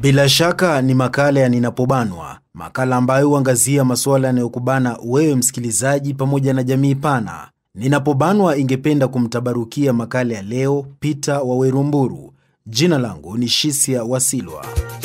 Bila shaka ni makala ya Ninapobanwa, makala ambayo huangazia masuala yanayokubana wewe msikilizaji pamoja na jamii pana. Ninapobanwa ingependa kumtabarukia makala ya leo Peter Wawerumburu. Jina langu ni Shisia Wasilwa.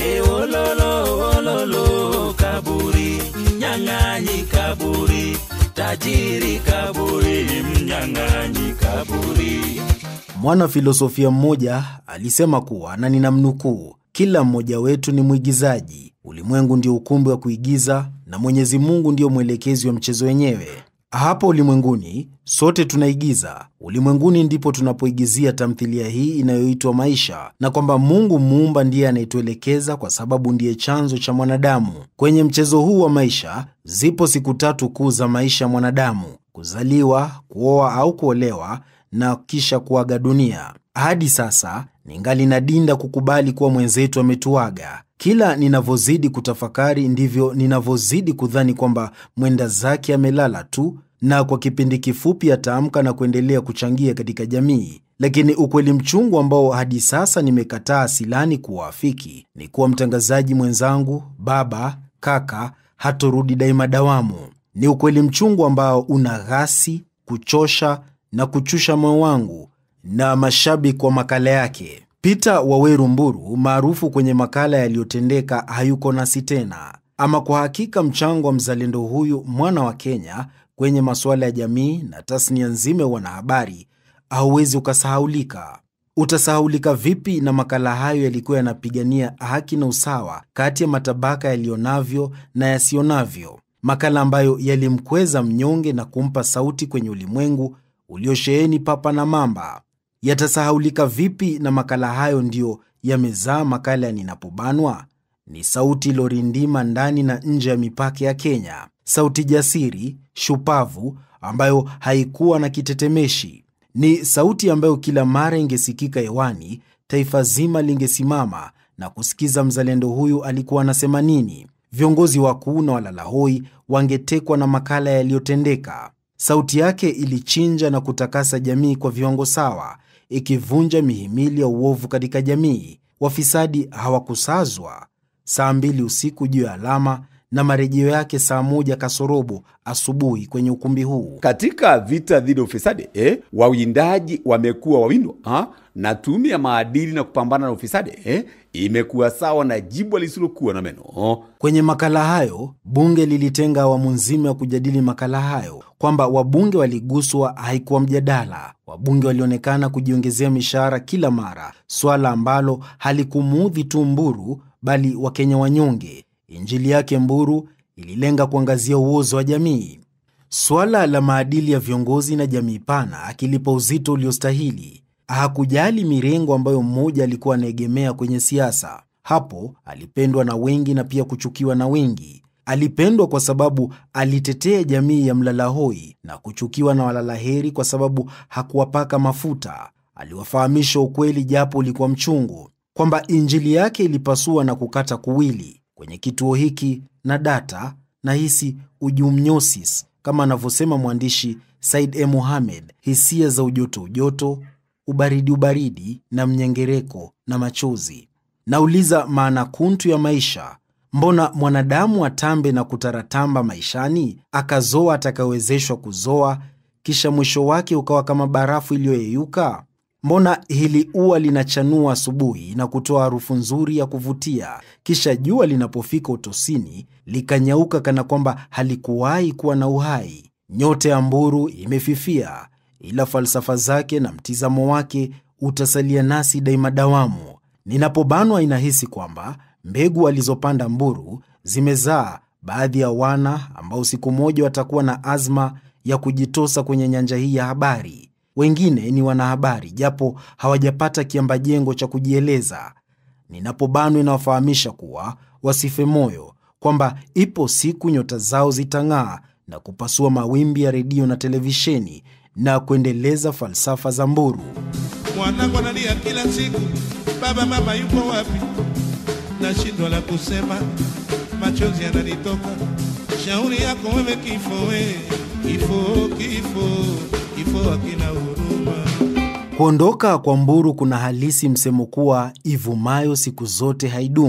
Eololo, ololo, kaburi, mnyang'anyi kaburi, tajiri kaburi, mnyang'anyi kaburi. Mwana filosofia mmoja alisema kuwa, na ninamnukuu, kila mmoja wetu ni mwigizaji. Ulimwengu ndio ukumbi wa kuigiza na Mwenyezi Mungu ndio mwelekezi wa mchezo wenyewe. Hapa ulimwenguni sote tunaigiza. Ulimwenguni ndipo tunapoigizia tamthilia hii inayoitwa maisha, na kwamba Mungu muumba ndiye anayetuelekeza kwa sababu ndiye chanzo cha mwanadamu. Kwenye mchezo huu wa maisha zipo siku tatu kuu za maisha ya mwanadamu: kuzaliwa, kuoa au kuolewa na kisha kuaga dunia. Hadi sasa ningali nadinda kukubali kuwa mwenzetu ametuaga. Kila ninavyozidi kutafakari ndivyo ninavyozidi kudhani kwamba mwenda zake amelala tu na kwa kipindi kifupi ataamka na kuendelea kuchangia katika jamii. Lakini ukweli mchungu ambao hadi sasa nimekataa silani kuwaafiki ni kuwa mtangazaji mwenzangu, baba, kaka hatorudi daima dawamu. Ni ukweli mchungu ambao una ghasi, kuchosha na kuchusha moyo wangu na mashabiki wa makala yake. Peter Waweru Mburu maarufu kwenye makala yaliyotendeka hayuko nasi tena. Ama kwa hakika mchango wa mzalendo huyu mwana wa Kenya kwenye masuala ya jamii na tasnia nzima ya wanahabari hauwezi ukasahaulika. Utasahaulika vipi na makala hayo yalikuwa yanapigania haki na usawa kati ya matabaka yaliyonavyo na yasiyonavyo, makala ambayo yalimkweza mnyonge na kumpa sauti kwenye ulimwengu uliosheheni papa na mamba. Yatasahaulika vipi na makala hayo ndiyo yamezaa makala ya Ninapobanwa? Ni sauti ilorindima ndani na nje ya mipaka ya Kenya, sauti jasiri, shupavu, ambayo haikuwa na kitetemeshi. Ni sauti ambayo kila mara ingesikika hewani, taifa zima lingesimama na kusikiza mzalendo huyu alikuwa anasema nini. Viongozi wakuu na walalahoi wangetekwa na makala yaliyotendeka. Sauti yake ilichinja na kutakasa jamii kwa viwango sawa, ikivunja mihimili ya uovu katika jamii. Wafisadi hawakusazwa saa mbili usiku juu ya alama na marejeo yake saa moja kasorobo asubuhi kwenye ukumbi huu. Katika vita dhidi ya ufisadi eh, wawindaji wamekuwa wawindwa ha? na tume ya maadili na kupambana na ufisadi eh, imekuwa sawa na jibwa lisilokuwa na meno. Kwenye makala hayo, bunge lilitenga awamu nzima ya kujadili makala hayo. Kwamba wabunge waliguswa haikuwa mjadala. Wabunge walionekana kujiongezea mishahara kila mara, swala ambalo halikumuudhi tu Mburu bali Wakenya wanyonge. Injili yake Mburu ililenga kuangazia uozo wa jamii. Swala la maadili ya viongozi na jamii pana akilipa uzito uliostahili. Hakujali mirengo ambayo mmoja alikuwa anaegemea kwenye siasa. Hapo alipendwa na wengi na pia kuchukiwa na wengi. Alipendwa kwa sababu alitetea jamii ya mlalahoi na kuchukiwa na walalaheri kwa sababu hakuwapaka mafuta. Aliwafahamisha ukweli japo ulikuwa mchungu, kwamba injili yake ilipasua na kukata kuwili. Kwenye kituo hiki na data na hisi ujumnyosis, kama anavyosema mwandishi Said E. Mohamed, hisia za ujoto ujoto, ubaridi ubaridi na mnyengereko na machozi. Nauliza maana kuntu ya maisha. Mbona mwanadamu atambe na kutaratamba maishani, akazoa atakayowezeshwa kuzoa, kisha mwisho wake ukawa kama barafu iliyoyeyuka? Mbona hili ua linachanua asubuhi na kutoa harufu nzuri ya kuvutia, kisha jua linapofika utosini likanyauka kana kwamba halikuwahi kuwa na uhai? Nyota ya Mburu imefifia, ila falsafa zake na mtizamo wake utasalia nasi daima dawamu. Ninapobanwa inahisi kwamba mbegu alizopanda Mburu zimezaa baadhi ya wana ambao siku moja watakuwa na azma ya kujitosa kwenye nyanja hii ya habari. Wengine ni wanahabari japo hawajapata kiambajengo cha kujieleza. Ninapobanwa inawafahamisha kuwa wasife moyo, kwamba ipo siku nyota zao zitang'aa na kupasua mawimbi ya redio na televisheni na kuendeleza falsafa za Mburu. Mwanangu analia kila siku, baba mama yupo wapi? Nashindwa la kusema, machozi yananitoka. Shauri yako wewe, kifo we, kifo, kifo, kifo hakina huruma. Kuondoka kwa Mburu kuna halisi msemo kuwa ivumayo siku zote haidumu.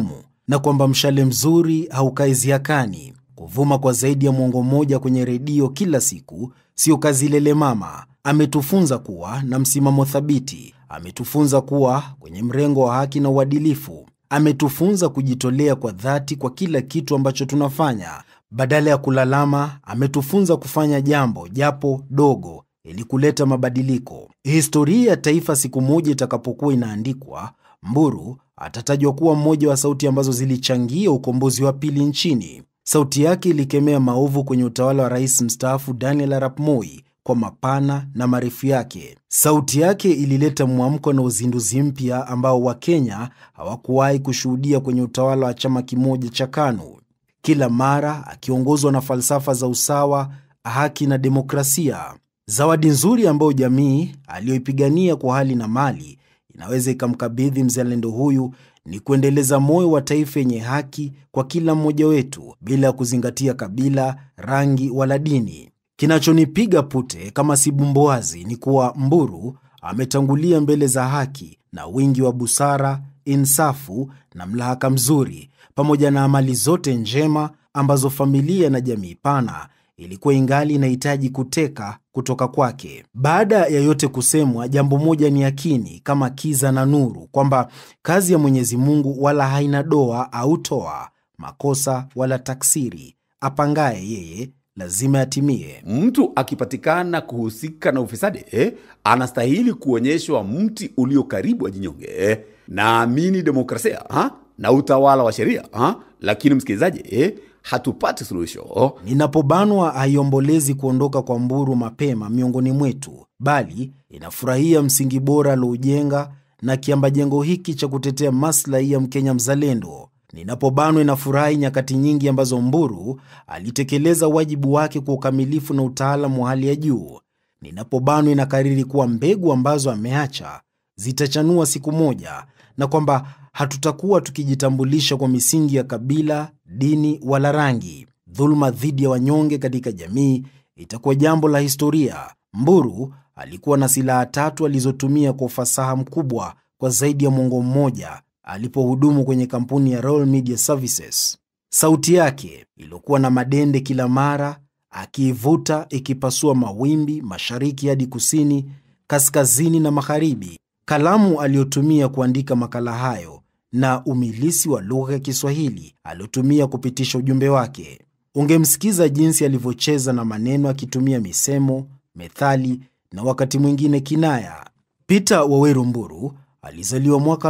na kwamba mshale mzuri haukai ziakani. Kuvuma kwa zaidi ya mwongo mmoja kwenye redio kila siku sio kazi lele mama. Ametufunza kuwa na msimamo thabiti, ametufunza kuwa kwenye mrengo wa haki na uadilifu, ametufunza kujitolea kwa dhati kwa kila kitu ambacho tunafanya. Badala ya kulalama, ametufunza kufanya jambo japo dogo ili kuleta mabadiliko. Historia ya taifa siku moja itakapokuwa inaandikwa, Mburu atatajwa kuwa mmoja wa sauti ambazo zilichangia ukombozi wa pili nchini. Sauti yake ilikemea maovu kwenye utawala wa rais mstaafu Daniel Arap Moi kwa mapana na marefu yake. Sauti yake ilileta mwamko na uzinduzi mpya ambao Wakenya hawakuwahi kushuhudia kwenye utawala wa chama kimoja cha KANU. Kila mara akiongozwa na falsafa za usawa, haki na demokrasia. Zawadi nzuri ambayo jamii aliyoipigania kwa hali na mali inaweza ikamkabidhi mzalendo huyu ni kuendeleza moyo wa taifa yenye haki kwa kila mmoja wetu bila ya kuzingatia kabila, rangi wala dini. Kinachonipiga pute kama si bumbuazi ni kuwa Mburu ametangulia mbele za haki na wingi wa busara, insafu na mlahaka mzuri, pamoja na amali zote njema ambazo familia na jamii pana ilikuwa ingali inahitaji kuteka kutoka kwake. Baada ya yote kusemwa, jambo moja ni yakini kama kiza na nuru, kwamba kazi ya Mwenyezi Mungu wala haina doa au toa, makosa wala taksiri. Apangaye yeye lazima yatimie. Mtu akipatikana kuhusika na ufisadi eh, anastahili kuonyeshwa mti ulio karibu ajinyonge. Eh, naamini demokrasia ha? na utawala wa sheria ha? Lakini msikilizaji eh, hatupati suluhisho. Ninapobanwa haiombolezi kuondoka kwa Mburu mapema miongoni mwetu, bali inafurahia msingi bora alioujenga na kiamba jengo hiki cha kutetea maslahi ya Mkenya mzalendo. Ninapobanwa inafurahi nyakati nyingi ambazo Mburu alitekeleza wajibu wake kwa ukamilifu na utaalamu wa hali ya juu. Ninapobanwa inakariri kuwa mbegu ambazo ameacha zitachanua siku moja na kwamba hatutakuwa tukijitambulisha kwa misingi ya kabila, dini wala rangi. Dhuluma dhidi ya wanyonge katika jamii itakuwa jambo la historia. Mburu alikuwa na silaha tatu alizotumia kwa ufasaha mkubwa kwa zaidi ya mwongo mmoja alipohudumu kwenye kampuni ya Royal Media Services. Sauti yake iliyokuwa na madende kila mara, akiivuta ikipasua mawimbi mashariki hadi kusini, kaskazini na magharibi. Kalamu aliyotumia kuandika makala hayo na umilisi wa lugha ya Kiswahili aliotumia kupitisha ujumbe wake. Ungemsikiza jinsi alivyocheza na maneno akitumia misemo, methali na wakati mwingine kinaya. Peter Waweru Mburu alizaliwa mwaka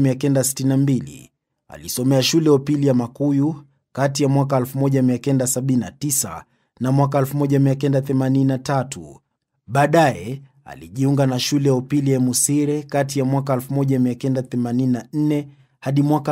1962. Alisomea shule ya upili ya Makuyu kati ya mwaka 1979 na mwaka 1983. Baadaye alijiunga na shule ya upili ya Musire kati ya mwaka 1984 hadi mwaka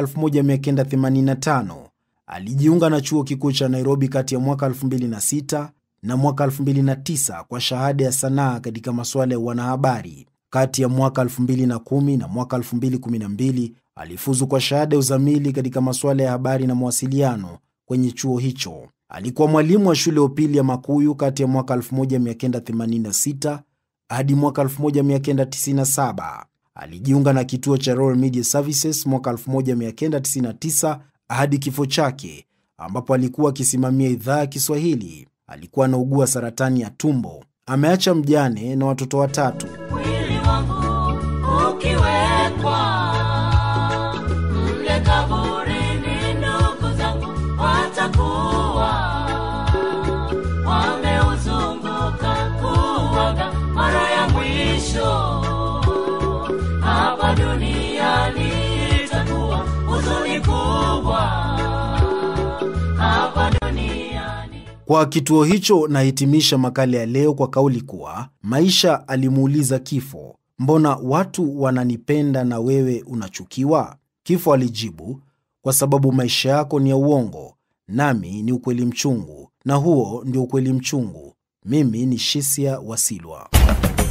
1985. Alijiunga na chuo kikuu cha Nairobi kati ya mwaka 2006 na mwaka 2009 kwa shahada ya sanaa katika masuala ya wanahabari. Kati ya mwaka 2010 na mwaka 2012 alifuzu kwa shahada ya uzamili katika masuala ya habari na mawasiliano kwenye chuo hicho. Alikuwa mwalimu wa shule ya upili ya Makuyu kati ya mwaka 1986 hadi mwaka 1997. Alijiunga na kituo cha Royal Media Services mwaka 1999 hadi kifo chake, ambapo alikuwa akisimamia idhaa ya Kiswahili. Alikuwa anaugua saratani ya tumbo. Ameacha mjane na watoto watatu. mwili wangu ukiwekwa mle kaburini, ndugu zangu watakuwa wameuzunguka kuwaga mara ya mwisho hapa duniani. Itakuwa huzuni kubwa hapa duniani. Kwa kituo hicho nahitimisha makala ya leo kwa kauli kuwa Maisha alimuuliza Kifo, mbona watu wananipenda na wewe unachukiwa? Kifo alijibu, kwa sababu maisha yako ni ya uongo, nami ni ukweli mchungu, na huo ndio ukweli mchungu. Mimi ni Shisia Wasilwa.